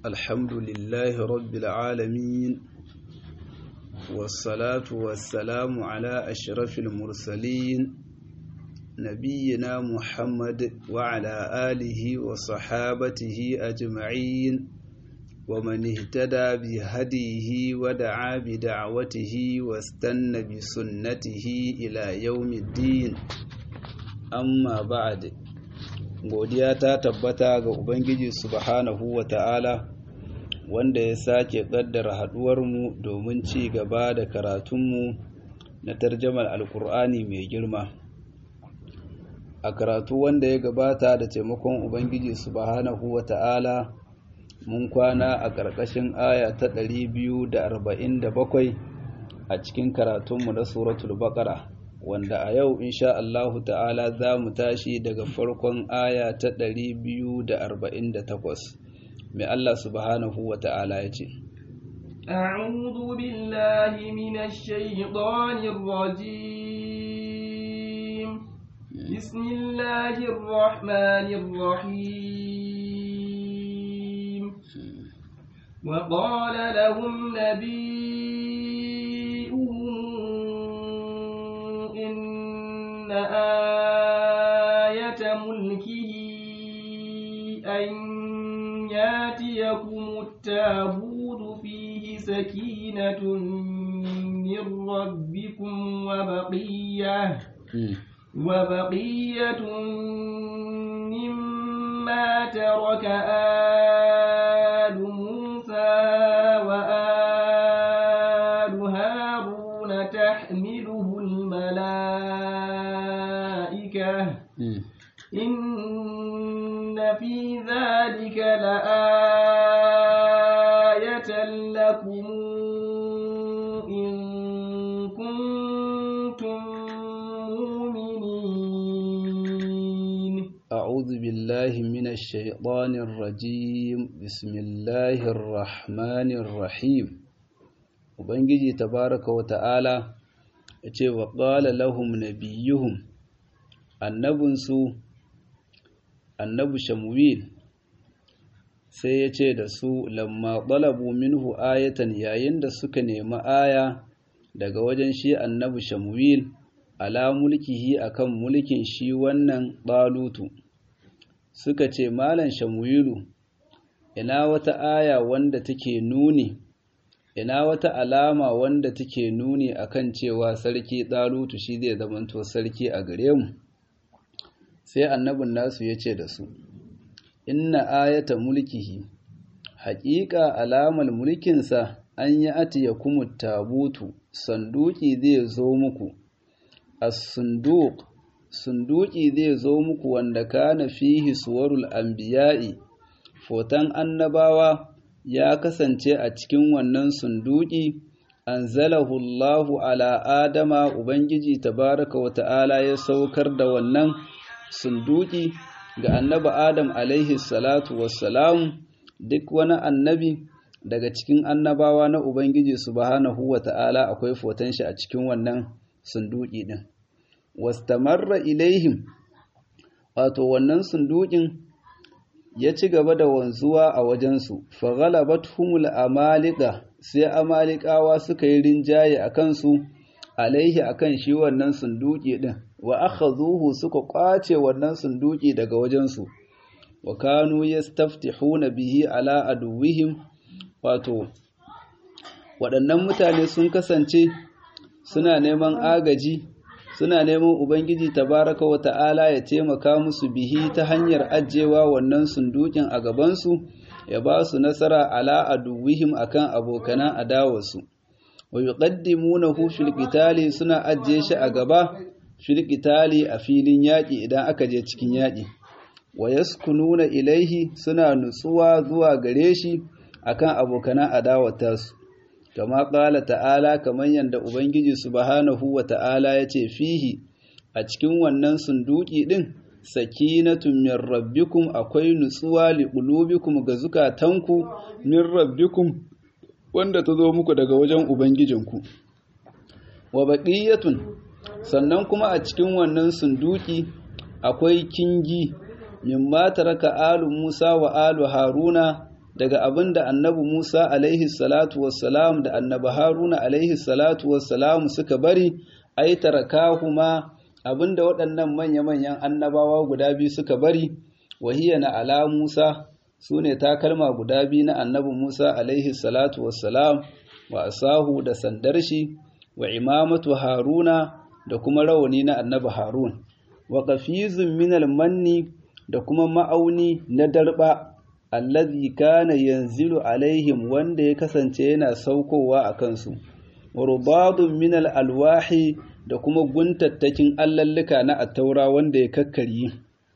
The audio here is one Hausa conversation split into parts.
الحمد لله رب العالمين والصلاة والسلام على أشرف المرسلين نبينا محمد وعلى آله وصحابته أجمعين ومن اهتدى بهديه ودعا بدعوته واستنى بسنته إلى يوم الدين أما بعد godiya ta tabbata ga Ubangiji subhanahu wa ta'ala wanda ya sake ƙaddara haɗuwarmu domin ci gaba da karatunmu na tarjamar alkur'ani mai girma a karatu wanda ya gabata da taimakon Ubangiji subhanahu wa ta'ala mun kwana a ƙarƙashin aya ta ɗari biyu da da arba'in bakwai a cikin karatunmu na suratul baƙara wanda a yau insha Allahu ta'ala za mu tashi daga farkon aya ta ɗari biyu da da arba'in takwas, mai Allah subhanahu wa ta'ala ya ce أعوذ بالله من الشيطان الرجيم بسم الله الرحمن الرحيم وقال لهم نبيهم إن آية ملكه أن ياتيكم التابوت فيه سكينة من ربكم وبقية وبقية مما ترك آل موسى وآل هارون تحمله الملائكة إن في ذلك لآية لكم إن كنتم مؤمنين أعوذ بالله من الشيطان الرجيم بسم الله الرحمن الرحيم Ubangiji tabaraka wa ta'ala ya ce wa ƙala lahum nabiyuhum annabinsu annabi shamuwil sai ya ce da su lamma ɗalabu minhu ayatan yayin da suka nemi aya daga wajen shi annabi shamuwil ala mulkihi akan mulkin shi wannan ɗalutu suka ce malan shamuwilu ina wata aya wanda take nuni ina wata alama wanda take nuni akan cewa sarki ɗalutu shi zai zamanto sarki a gare mu sai annabin nasu ya ce da su inna ayata mulkihi haƙiƙa alamar mulkinsa an yi atiya kuma tabutu sanduki zai zo muku as-sunduq sunduki zai zo muku wanda kana fihi suwarul anbiya'i fotan annabawa ya kasance a cikin wannan sunduki anzalahu Allahu ala Adama Ubangiji tabaraka wa ta'ala ya saukar da wannan sunduki ga annabi Adam alaihi salatu wassalam duk wani annabi daga cikin annabawa na Ubangiji subhanahu wa ta'ala akwai foton shi a cikin wannan sunduki din wastamarra ilaihim wato wannan sundukin ya ci gaba da wanzuwa a wajensu faghalabathumul amalika sai amalikawa suka yi rinjaye a kansu alaihi akan shi wannan sunduki din wa akhadhuhu suka kwace wannan sunduki daga wajensu wa kanu yastaftihuna bihi ala aduwihim wato waɗannan mutane sun kasance suna neman agaji suna neman ubangiji tabaraka wa ta'ala ya taimaka musu bihi ta hanyar ajewa wannan sundukin a gabansu ya ba su nasara ala aduwihim akan abokanan adawarsu wa yuqaddimunahu fil qitali suna ajiye shi a gaba fil qitali a filin yaƙi idan aka je cikin yaƙi wa yaskununa ilaihi suna nutsuwa zuwa gare shi akan abokanan adawatarsu kama ƙala ta'ala kamar yadda ubangiji subhanahu wa ta'ala ya ce fihi a cikin wannan sunduki ɗin sakinatun min rabbikum akwai nutsuwa liqulubikum ga zukatanku min rabbikum wanda ta zo muku daga wajen ubangijinku wa baqiyatun sannan kuma a cikin wannan sunduki akwai kingi mimma taraka alu Musa wa alu Haruna daga abin da annabi Musa alaihi salatu wassalam da annabi Haruna alaihi salatu wassalam suka bari ai tarakahuma abin da waɗannan manya-manyan annabawa guda biyu suka bari wahiya na ala Musa su ne takalma guda biyu na annabi Musa alaihi salatu wassalam wa asahu da sandar shi wa imamatu Haruna da kuma rawani na annabi Harun wa qafizun minal manni da kuma ma'auni na darba allazi kana yanzilu alaihim wanda ya kasance yana saukowa a kansu wa rubadun minal alwahi da kuma guntattakin allallika na attaura wanda ya kakkaryi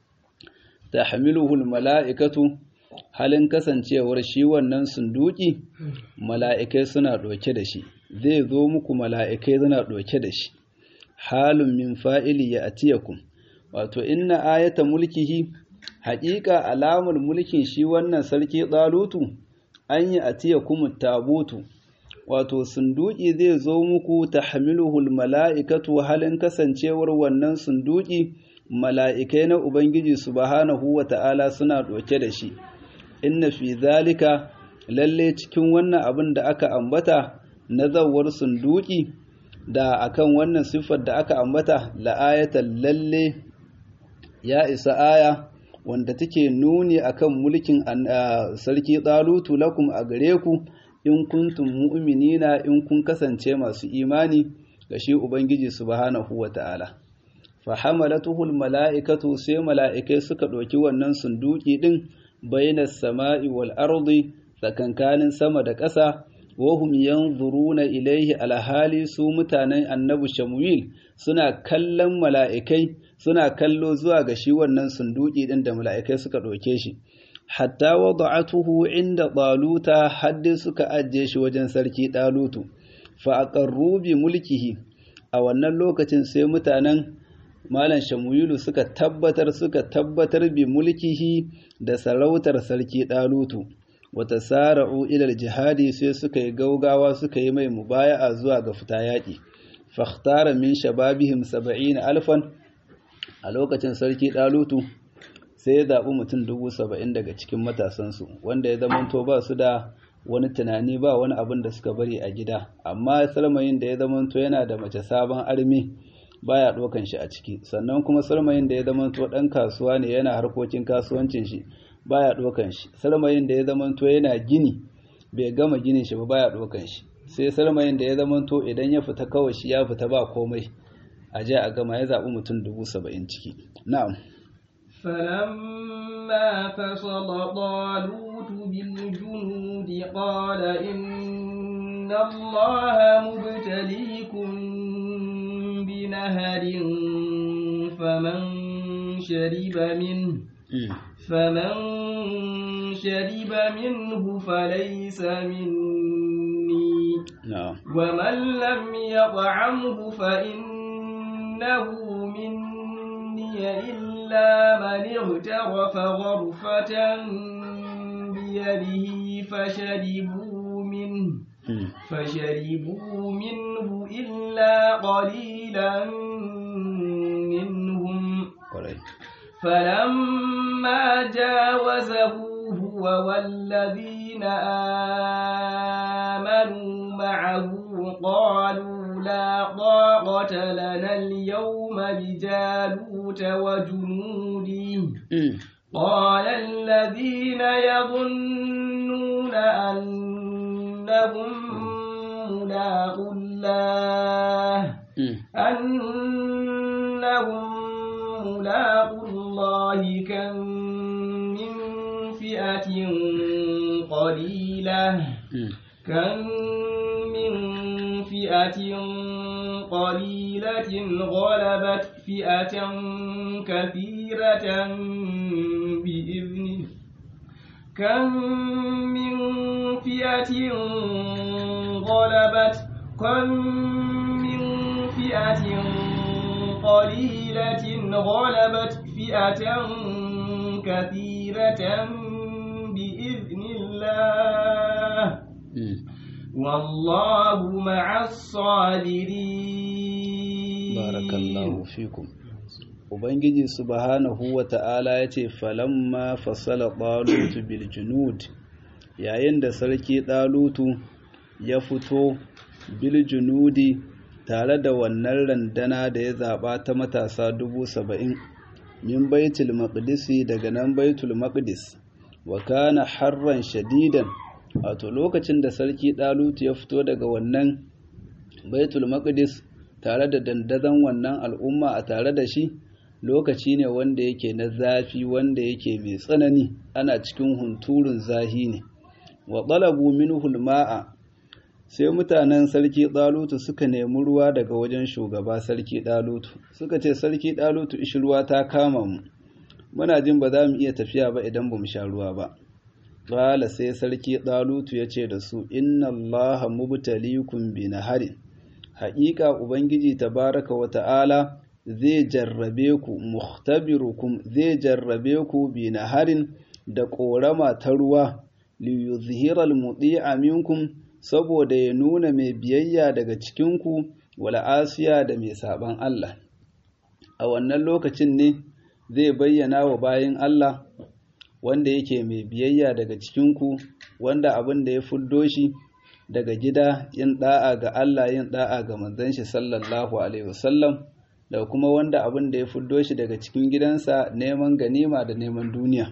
tahmiluhul mala'ikatu halin kasancewar shi wannan sunduki mala'ikai suna ɗauke da shi zai zo muku mala'ikai suna ɗauke da shi halun min fa'ili ya atiyakum wato inna ayata mulkihi haƙiƙa alamar mulkin shi wannan sarki ɗalutu an yi atiyakum tabutu wato sunduki zai zo muku ta hamiluhul mala'ikatu halin kasancewar wannan sunduki mala'ikai na Ubangiji subhanahu wa ta'ala suna ɗauke da shi inna fi zalika lalle cikin wannan abin da aka ambata na zawar sunduki da akan wannan siffar da aka ambata la'ayatan lalle ya isa aya wanda take nuni akan mulkin sarki ɗalutu lakum a gare ku in kuntum mu'minina in kun kasance masu imani ga shi Ubangiji subhanahu wa ta'ala. Fahamalatuhul mala'ikatu sai mala'ikai suka ɗauki wannan sunduki ɗin bainas sama'i wal ardi tsakankanin sama da ƙasa, wahum yanzuruna ilaihi alhali su mutanen annabi Shamuil suna kallon mala'ikai suna kallo zuwa ga shi wannan sunduki ɗin da mala'ikai suka ɗauke shi. hatta wada'atuhu inda ɗaluta haddi suka ajiye shi wajen sarki ɗalutu fa aqarru bi mulkihi a wannan lokacin sai mutanen malam shamuyilu suka tabbatar suka tabbatar bi mulkihi da sarautar sarki ɗalutu wata sara'u ilal jihadi sai suka yi gaugawa suka yi mai mubaya'a zuwa ga fita yaƙi fakhtara min shababihim saba'in alfan a lokacin sarki ɗalutu sai ya zaɓi mutum dubu saba'in daga cikin matasansu wanda ya zamanto ba su da wani tunani ba wani abin da suka bari a gida amma salmayin da ya zamanto yana da mace sabon armi baya ɗaukan shi a ciki sannan kuma salmayin da ya zamanto ɗan kasuwa ne yana harkokin kasuwancin shi baya ɗaukan shi salmayin da ya zamanto yana gini bai gama ginin shi ba baya ɗaukan shi sai salmayin da ya zamanto idan ya fita kawai shi ya fita ba komai a je a gama ya zaɓi mutum dubu saba'in ciki na'am فلما فصل طالوت بالجنود قال إن الله مبتليكم بنهر فمن شرب منه فمن شرب منه فليس مني ومن لم يطعمه فإنه مني إلا من اغترف غرفة بيده فشربوا منه فشربوا منه إلا قليلا منهم فلما جاوزه هو والذين آمنوا معه قالوا لا طاقة لنا اليوم بجالوت وجنوده قال الذين يظنون أنهم ملاقوا الله أنهم ملاقوا الله كم من فئة قليلة كم من فئة قليلة غلبت فئة كثيرة بإذنه كم من فئة غلبت كم من فئة قليلة غلبت فئة كثيرة بإذن الله والله مع الصابرين بارك الله فيكم Ubangiji subhanahu wa ta'ala ya ce, Falamma fasala ɓalutu bil junud yayin da sarki ɗalutu ya fito bil junudi tare da wannan randana da ya zaɓa ta matasa dubu saba'in min baitul maqdisi daga nan baitul maqdis wa kana harran shadidan wato lokacin da sarki ɗalutu ya fito daga wannan baitul maqdis tare da dandazon wannan al'umma a tare da shi lokaci ne wanda yake na zafi wanda yake mai tsanani ana cikin hunturun zahi ne wa talabu minhu ma'a sai mutanen sarki ɗalutu suka nemi ruwa daga wajen shugaba sarki ɗalutu suka ce sarki ɗalutu ishi ruwa ta kama mu muna jin ba za mu iya tafiya ba idan ba mu sha ruwa ba ƙala sai sarki ɗalutu ya ce da su inna allaha mubtalikum bi naharin haƙiƙa ubangiji tabaraka wa ta'ala zai jarrabe ku muhtabirukum zai jarrabe ku bi naharin da ƙorama ta ruwa liyuzhira almudi'a minkum saboda ya nuna mai biyayya daga cikinku wala asiya da mai saban Allah a wannan lokacin ne zai bayyana wa bayin Allah wanda yake mai biyayya daga cikinku wanda abin da ya fuddo shi daga gida yin da'a ga Allah yin da'a ga manzon shi sallallahu alaihi wasallam da kuma wanda abin da ya fuddo shi daga cikin gidansa neman ganima da neman duniya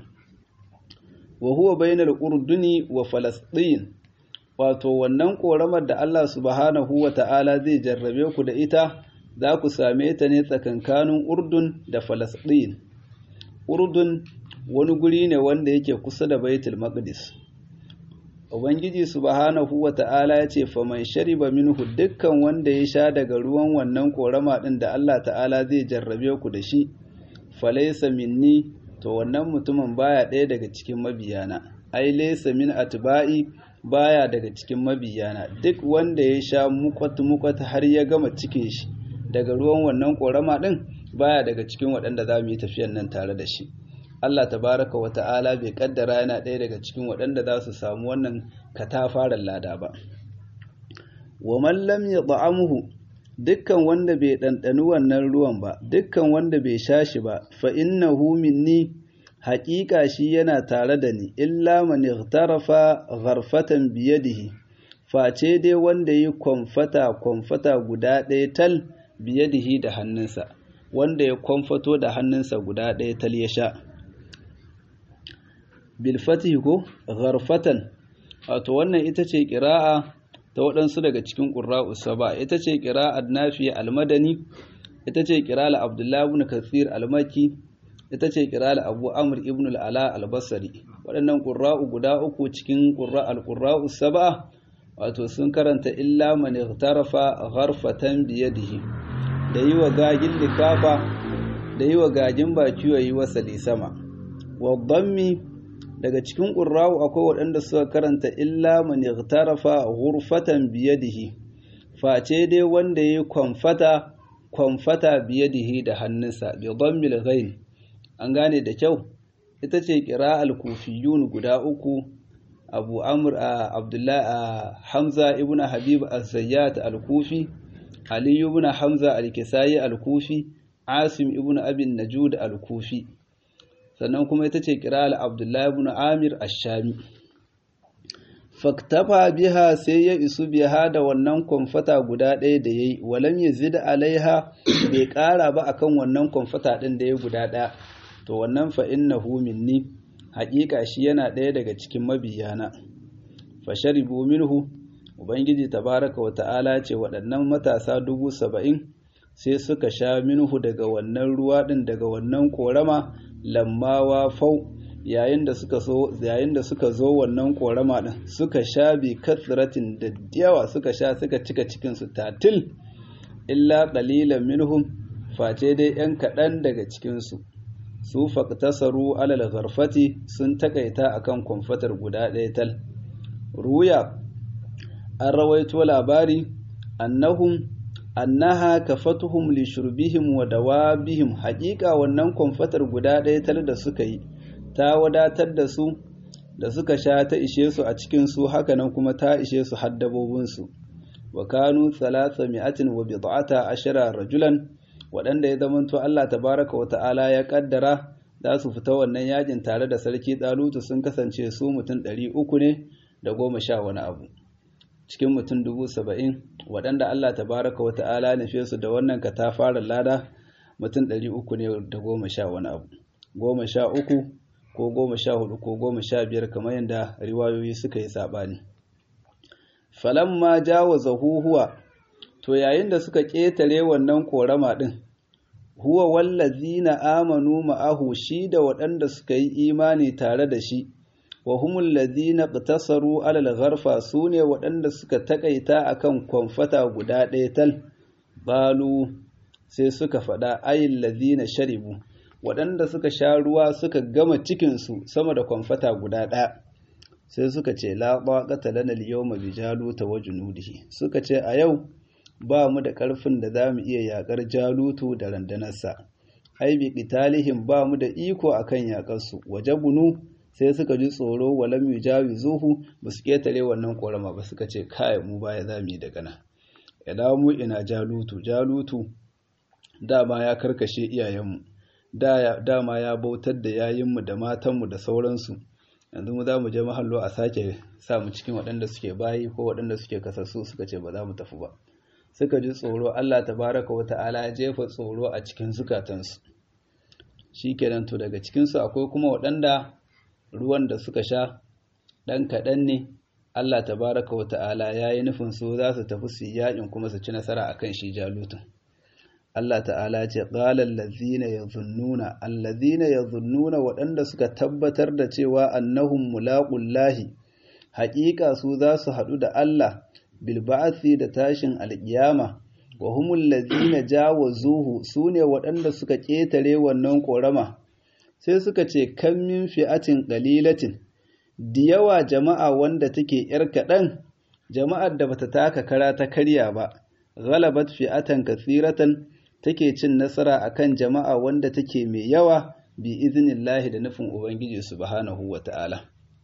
wa huwa bainal urduni wa falastin wato wannan koramar da Allah subhanahu wa ta'ala zai jarrabe ku da ita za ku same ta ne tsakankanin urdun da falastin urdun wani guri ne wanda yake kusa da baitul maqdis ubangiji subhanahu wa ta'ala ya ce faman shariba minhu dukkan wanda ya sha daga ruwan wannan korama din da Allah ta'ala zai jarrabe ku da shi falaysa minni to wannan mutumin baya ɗaya daga cikin mabiyana ai laysa min atba'i baya daga cikin mabiyana duk wanda ya sha mukwat mukwat har ya gama cikin shi daga ruwan wannan korama din baya daga cikin waɗanda za mu yi tafiyan nan tare da shi Allah tabaraka wa ta'ala bai kaddara yana ɗaya daga cikin waɗanda za su samu wannan katafaren lada ba wa man lam yat'amuhu dukkan wanda bai ɗanɗani wannan ruwan ba dukkan wanda bai sha shi ba fa innahu minni haƙiƙa shi yana tare da ni illa man ightarafa gharfatan biyadihi face dai wanda yi kwamfata kwamfata guda ɗaya tal biyadihi da hannunsa wanda ya kwamfato da hannunsa guda ɗaya tal ya sha bilfatihi ko gharfatan wato wannan ita ce ƙira'a ta waɗansu daga cikin ƙura'u saba ita ce ƙira'ar nafi almadani ita ce ƙira'ar abdullahi ibn kathir almaki ita ce ƙira'ar abu amr ibn al'ala albasari waɗannan ƙura'u guda uku cikin ƙura'u saba wato sun karanta illa man tarafa gharfatan biyadihi da yi wa gagin likafa da yi wa gagin baki wa yi wasali sama wa dhammi daga cikin ƙurrawu akwai waɗanda suka karanta illa man ightarafa ghurfatan biyadihi face dai wanda yayi kwamfata kwamfata biyadihi da hannunsa bi dhammil ghain an gane da kyau ita ce qira'al kufiyun guda uku Abu Amr Abdullah Hamza ibn Habib az-Zayyat al-Kufi Ali ibn Hamza al-Kisai al-Kufi Asim ibn Abi Najud al-Kufi sannan kuma ita ce kiral abdullahi ibn amir ashami faktafa biha sai ya isu biha da wannan kwamfata guda ɗaya da ya yi walam ya zida alaiha bai ƙara ba akan wannan kwamfata ɗin da ya guda ɗaya to wannan fa innahu minni haƙiƙa shi yana ɗaya daga cikin mabiyana fa sharibu minhu ubangiji tabaraka wa ta'ala ce waɗannan matasa dubu saba'in sai suka sha minhu daga wannan ruwa ɗin daga wannan ƙorama lammawa fau yayin da suka so yayin da suka zo wannan korama din suka sha bi kasratin da yawa suka sha suka cika cikin su tatil illa qalilan minhum face dai yan kaɗan daga cikin su su faqtasaru alal gharfati sun takaita akan kwamfatar guda ɗaya tal ruya an rawaito labari annahum annaha kafatuhum li shurbihim wa dawabihim haƙiƙa wannan kwamfatar guda ɗaya tal da suka yi ta wadatar da su da suka sha ta ishe su a cikin su hakanan kuma ta ishe su haddabobin su wa kanu thalatha mi'atin wa bid'ata ashara rajulan waɗanda ya zamanto Allah tabaraka wa ta'ala ya kaddara za su fita wannan yakin tare da sarki ɗalutu sun kasance su mutum ɗari uku ne da goma sha wani abu cikin mutum dubu saba'in waɗanda Allah tabaraka wa ta'ala nufe su da wannan katafaren lada mutum ɗari uku ne da goma sha wani abu goma sha uku ko goma sha hudu ko goma sha biyar kamar yadda riwayoyi suka yi saɓani falamma jawaza huhuwa to yayin da suka ƙetare wannan ƙorama ɗin huwa wallazina amanu ma'ahu shi da waɗanda suka yi imani tare da shi wa humul ladina qtasaru alal gharfa sune waɗanda suka takaita akan kwamfata guda ɗaya tal balu sai suka faɗa ayil ladina sharibu waɗanda suka sha ruwa suka gama cikin su sama da kwamfata guda ɗaya sai suka ce la taqata lana al-yawma bi jaluta wa junudihi suka ce a yau ba mu da ƙarfin da za mu iya yaƙar jalutu da randanarsa ai bi qitalihim ba mu da iko akan yaƙarsu waje bunu sai suka ji tsoro walam yujawizuhu ba su ketare wannan korama ba suka ce kai mu baya za mu yi daga nan ina mu ina jalutu jalutu dama ya karkashe iyayenmu dama ya bautar da yayinmu da matanmu da sauransu yanzu mu za mu je mahallo a sake sa mu cikin waɗanda suke bayi ko waɗanda suke kasassu suka ce ba za mu tafi ba suka ji tsoro Allah tabaraka wa ta'ala ya jefa tsoro a cikin zukatansu shikenan to daga cikinsu akwai kuma waɗanda ruwan da suka sha ɗan kaɗan ne Allah tabaraka wa ta'ala ya yi nufin su za su tafi su yaƙin kuma su ci nasara a kan shi jalutun Allah ta'ala ce ƙalar lazina ya zunnuna allazina ya zunnuna waɗanda suka tabbatar da cewa annahum mulaƙullahi haƙiƙa su za su haɗu da Allah bilba'asi da tashin alƙiyama wa humul lazina jawazuhu su ne waɗanda suka ƙetare wannan ƙorama sai suka ce kan min fi'atin qalilatin da yawa jama'a wanda take yar kaɗan jama'ar da bata taka kara ta karya ba ghalabat fi'atan kathiratan take cin nasara akan jama'a wanda take mai yawa bi iznillahi da nufin ubangiji subhanahu wata'ala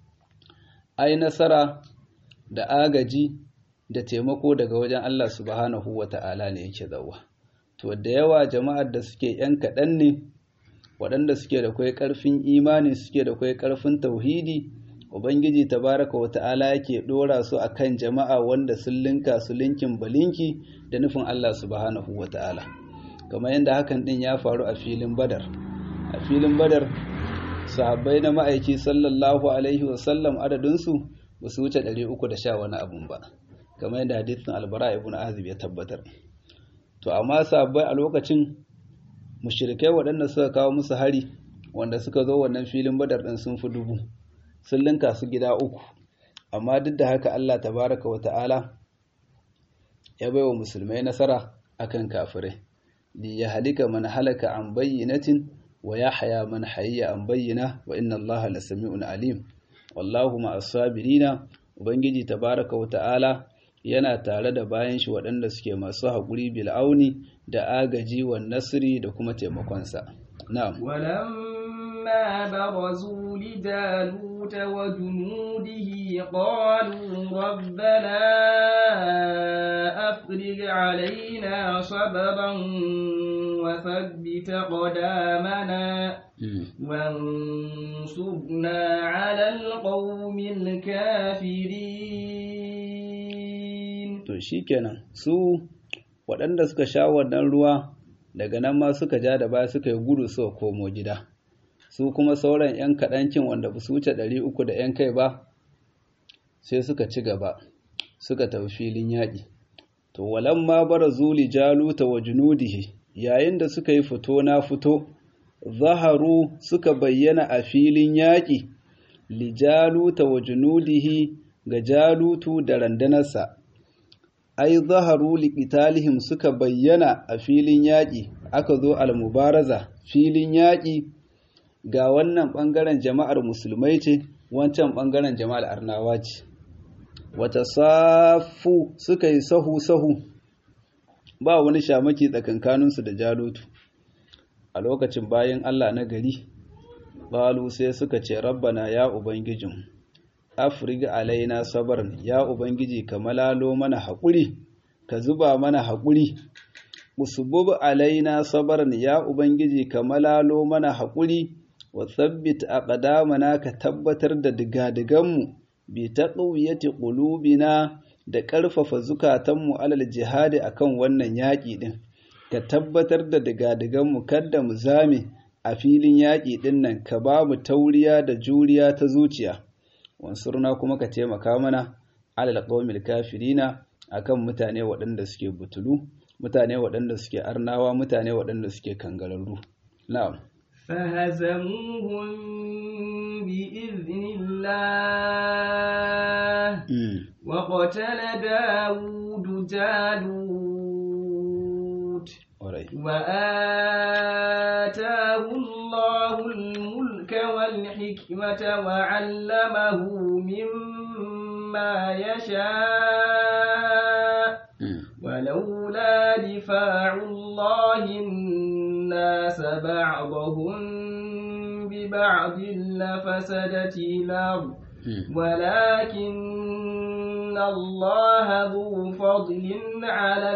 ai nasara da agaji da taimako daga wajen Allah subhanahu wata'ala ne yake zawa to da yawa jama'ar da suke yan kaɗan ne waɗanda suke da kwai ƙarfin imani suke da kwai ƙarfin tauhidi ubangiji tabaraka wa ta'ala yake ɗora su akan jama'a wanda sun linka su linkin balinki da nufin Allah subhanahu wa ta'ala kamar yadda hakan ɗin ya faru a filin badar a filin badar sahabbai na ma'aiki sallallahu alaihi wasallam adadinsu ba su wuce 310 wani abun ba kamar yadda hadisin albara ibn azib ya tabbatar to amma sahabbai a lokacin mushirikai waɗanda suka kawo musu hari wanda suka zo wannan filin badar ɗin sun fi dubu sun linka su gida uku amma duk da haka Allah tabaraka wa ta'ala ya baiwa musulmai nasara akan kafirai li ya halika man halaka an bayyinatin wa ya haya man hayya an bayyana wa inna Allah la sami'un alim wallahu ma as-sabirina ubangiji tabaraka wa ta'ala yana tare da bayan shi waɗanda suke masu haƙuri bil'auni da agaji wa nasiri da kuma taimakonsa. Na'am. ولما برزوا لجالوت وجنوده قالوا ربنا أفرغ علينا صبرا وثبت قدامنا وانصرنا على القوم الكافرين to shikenan su waɗanda suka sha wannan ruwa daga nan ma suka ja da baya suka yi gudu suka komo gida su kuma sauran 'yan kaɗancin wanda ba su wuce ɗari uku da 'yan kai ba sai suka ci gaba suka tafi filin yaƙi to walan ma bara zuli jaluta wa junudihi yayin da suka yi fito na fito zaharu suka bayyana a filin yaƙi li jaluta wa junudihi ga jalutu da randanarsa ai zaharu liqitalihim suka bayyana a filin yaƙi aka zo almubaraza filin yaƙi ga wannan ɓangaren jama'ar musulmai ce wancan ɓangaren jama'ar arnawa ce wata safu suka yi sahu-sahu ba wani shamaki tsakankaninsu da jalutu a lokacin bayan Allah na gari balu sai suka ce rabbana ya ubangijin afriga alaina sabarin ya ubangiji ka malalo mana haƙuri ka zuba mana haƙuri usbub alaina sabarin ya ubangiji ka malalo mana haƙuri wa tsabbit aqdamana ka tabbatar da digadiganmu bi taqwiyati qulubina da ƙarfafa zukatanmu alal jihadi akan wannan yaƙi din ka tabbatar da digadiganmu kada mu zame a filin yaƙi din nan ka ba mu tauriya da juriya ta zuciya wansurna kuma ka taimaka mana alal qaumil kafirina akan mutane waɗanda suke butulu mutane waɗanda suke arnawa mutane waɗanda suke kangararru na'am فهزموهم بإذن الله وقتل داود جالوت وآتاه الله الملك والحكمة وعلمه مما يشاء ولولا دفاع الله الناس بعضهم ببعض لفسدت الأرض ولكن الله ذو فضل على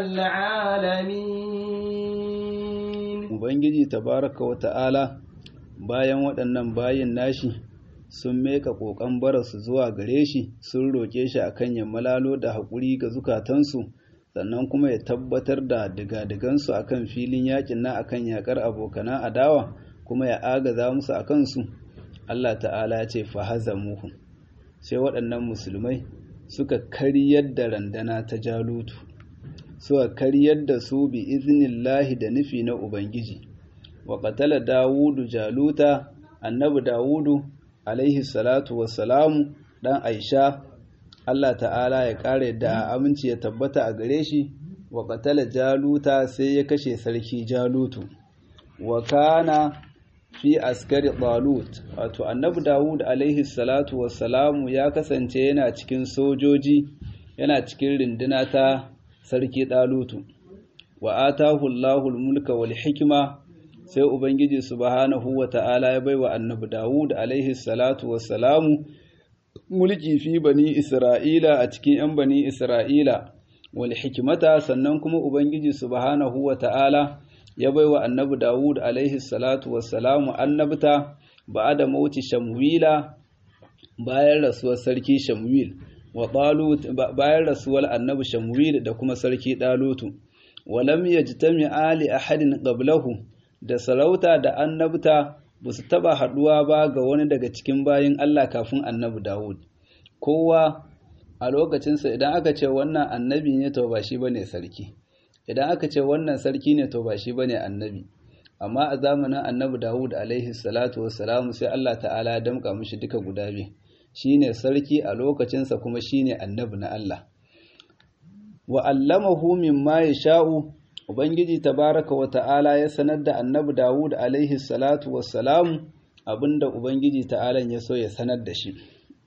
العالمين Ubangiji tabaraka wa ta'ala bayan waɗannan bayin nashi sun meka ƙoƙon bararsu zuwa gare shi sun roƙe shi akan ya malalo da haƙuri ga zukatansu sannan kuma ya tabbatar da digadigansu akan filin yakin na akan yakar abokana adawa kuma ya agaza musu a kansu Allah ta'ala ya ce fahazamuhu sai waɗannan musulmai suka karyar da randana ta jalutu suka karyar da su bi iznillahi da nufi na ubangiji wa qatala dawudu jaluta annabi dawudu alaihi salatu wassalamu dan aisha Allah ta'ala ya kare da aminci ya tabbata a gare shi wa qatala jaluta sai ya kashe sarki jalutu wa kana fi askari talut wato annabi dawud alaihi salatu wassalamu ya kasance yana cikin sojoji yana cikin rinduna ta sarki talutu wa atahu allahul mulka wal hikima sai ubangiji subhanahu wa ta'ala ya baiwa annabi dawud alaihi salatu wassalamu mulki fi bani isra'ila a cikin yan bani isra'ila wal hikimata sannan kuma ubangiji subhanahu wa ta'ala ya baiwa annabi Dawud alaihi salatu wassalamu annabta ba'ada mauti Shamwila bayan rasuwar sarki Shamwil wa Talut bayan rasuwar annabi Shamwil da kuma sarki Dalutu walam yajtami ali ahadin qablahu da sarauta da annabta ba su taba haduwa ba ga wani daga cikin bayin Allah kafin annabi Dawud kowa a lokacinsa idan aka ce wannan annabi ne to ba shi bane sarki idan aka ce wannan sarki ne to ba shi bane annabi amma a zamanin annabi Dawud alaihi salatu wassalamu sai Allah ta'ala ya damka mishi duka guda biyu shine sarki a lokacinsa kuma shine annabi na Allah wa allamahu mimma yasha'u ubangiji tabaraka wa ta'ala ya sanar da annabi Dawud alaihi salatu wassalamu abinda ubangiji ta'ala ya so ya sanar da shi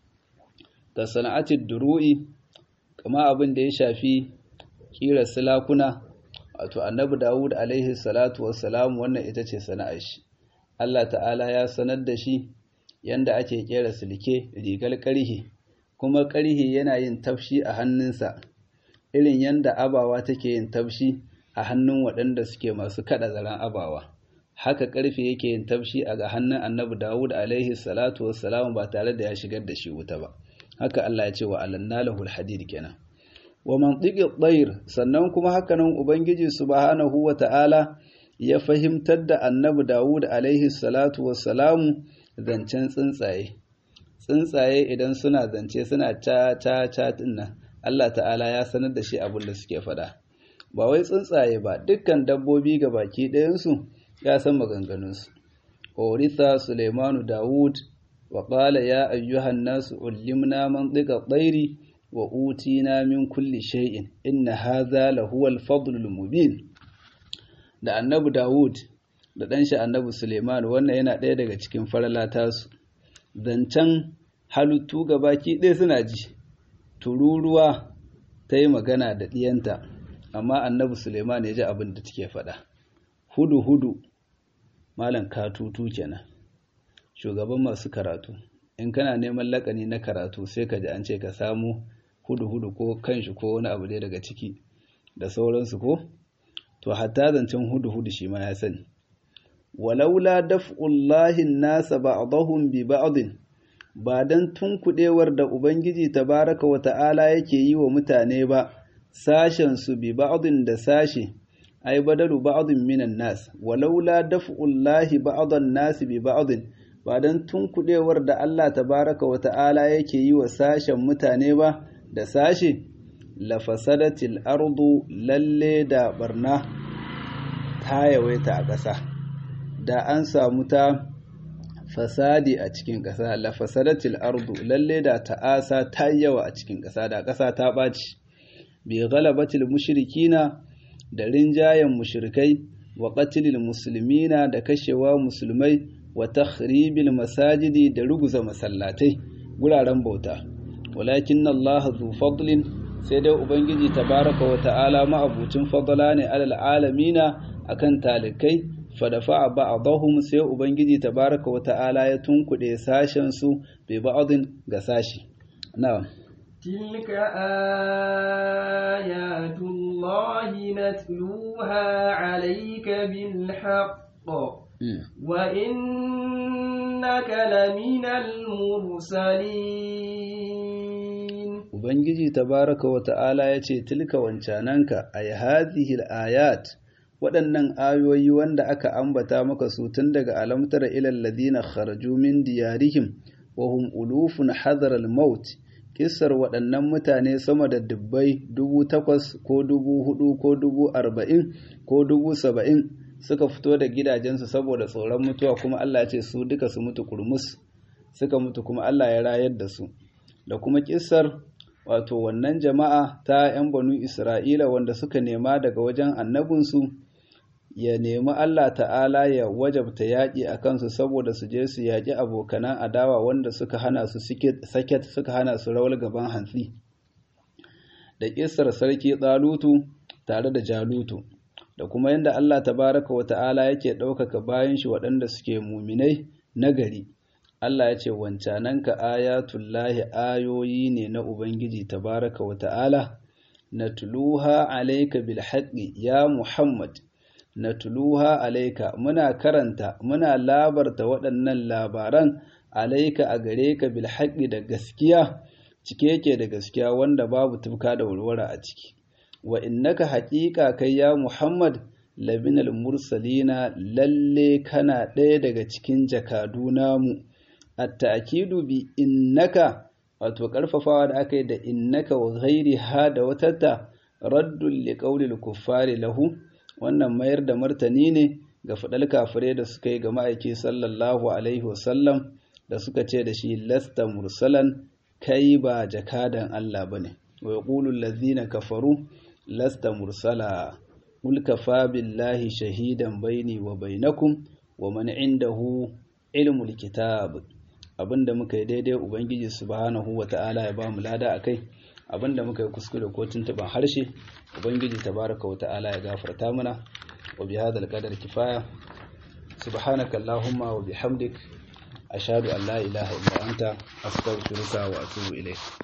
ka sana'atid duru'i kama abin da ya shafi kira silakuna wato annabi Dawud alaihi salatu wassalam wannan ita ce sana'ar shi Allah ta'ala ya sanar da shi yanda ake kera silke rigar karhi kuma karhi yana yin tafshi a hannunsa irin yanda abawa take yin tafshi a hannun waɗanda suke masu kada zaren abawa haka karfe yake yin tafshi a ga hannun annabi Dawud alaihi salatu wassalam ba tare da ya shigar da shi wuta ba haka Allah ya ce wa alanna lahul hadid kenan wa mantiqi ɗayir sannan kuma hakanan ubangiji subhanahu wa ta'ala ya fahimtar da annabi Dawud alaihi salatu wassalamu zancen tsuntsaye tsuntsaye idan suna zance suna ta ta ta dinnan Allah ta'ala ya sanar da shi abin da suke faɗa ba wai tsuntsaye ba dukkan dabbobi ga baki ɗayansu ya san maganganunsu Oritha Suleimanu Dawud wa qala ya ayyuhan nasu ullimna mantiqa ɗairi wa utina min kulli shay'in inna hadha lahu al-fadl al-mubin da annabi Dawud da dan shi annabi Suleiman wannan yana ɗaya daga cikin faralata su zancen halittu gabaki ɗaya suna ji tururuwa ta yi magana da ɗiyanta amma annabi Suleiman ya ji abin da take faɗa hudu hudu malam katutu kenan shugaban masu karatu in kana neman lakani na karatu sai ka ji an ce ka samu hudu-hudu ko kanshi ko wani abu dai daga ciki da sauransu ko to hatta zancen hudu-hudu shi ma ya sani walaula daf'ullahi nasa ba'dahum bi ba'din ba dan tunkuɗewar da ubangiji tabaraka wa ta'ala yake yi wa mutane ba sashen su bi ba'din da sashi ai badalu ba'din minan nas walaula daf'ullahi ba'dan nas bi ba'din ba dan tunkuɗewar da Allah tabaraka wa ta'ala yake yi wa sashen mutane ba da sashi la fasadatil ardu lalle da barna ta yawaita a ƙasa da an samu ta fasadi a cikin ƙasa la fasadatil ardu lalle da ta'asa ta yawa a cikin ƙasa da ƙasa ta ɓaci bi ghalabatil mushrikina da rinjayen mushrikai wa qatlil muslimina da kashewa musulmai wa takhribil masajidi da ruguza masallatai guraren bauta walakin Allah zu fadlin sai dai ubangiji tabaraka wa ta'ala ma'abucin fadla ne alal alamina akan talikai fadafa ba'dahum sai ubangiji tabaraka wa ta'ala ya tunkuɗe sashen su bi ba'din ga sashi na'am تلك آيات الله نتلوها عليك بالحق وإنك لمن المرسلين Ubangiji tabaraka wa ta'ala ya ce, Tilka wancananka, ay hadhihi ayat waɗannan ayoyi wanda aka ambata maka su tun daga alamtar ilal ladina kharaju min diyarihim wa hum ulufun hadar al-maut kissar waɗannan mutane sama da dubbai dubu takwas ko dubu hudu ko dubu arba'in ko dubu saba'in suka fito da gidajensu saboda tsoron mutuwa kuma Allah ce su duka su mutu kurmus suka mutu kuma Allah ya rayar da su da kuma kissar wato wannan jama'a ta 'yan banu Isra'ila wanda suka nema daga wajen annabinsu ya nemi Allah ta'ala ya wajabta yaƙi a kansu saboda su je su yaƙi abokanan adawa wanda suka hana su saket suka hana su rawar gaban hantsi da ƙisar sarki tsalutu tare da jalutu da kuma yadda Allah tabaraka wa ta'ala yake ɗaukaka bayan shi waɗanda suke muminai na gari Allah ya ce wancananka ayatullahi ayoyi ne na Ubangiji tabaraka wa ta'ala na tuluha alaika bil haqqi ya Muhammad na tuluha alaika muna karanta muna labarta waɗannan labaran alaika a gare ka bil haqqi da gaskiya cike yake da gaskiya wanda babu tufka da warwara a ciki wa innaka haƙiƙa kai ya Muhammad labinal mursalina lalle kana ɗaya daga cikin jakadu namu at-ta'kidu bi innaka wato karfafawa da aka yi da innaka wa ghairi ha da watata raddul liqawlil kuffari lahu wannan mayar da martani ne ga fadal kafire da suka yi ga ma'aiki sallallahu alaihi wasallam da suka ce da shi lasta mursalan kai ba jakadan Allah bane wa yaqulu allazina kafaru lasta mursala qul kafa billahi shahidan baini wa bainakum wa man indahu ilmul kitab abinda muka yi daidai ubangiji subhanahu wata'ala ya bamu lada akai abinda muka yi kuskure ko tuntuban harshe ubangiji tabaraka wata'ala ya gafarta mana wa bi hadal qadar kifaya subhanaka allahumma wa bihamdik ashhadu an la ilaha illa anta astaghfiruka wa atubu ilayk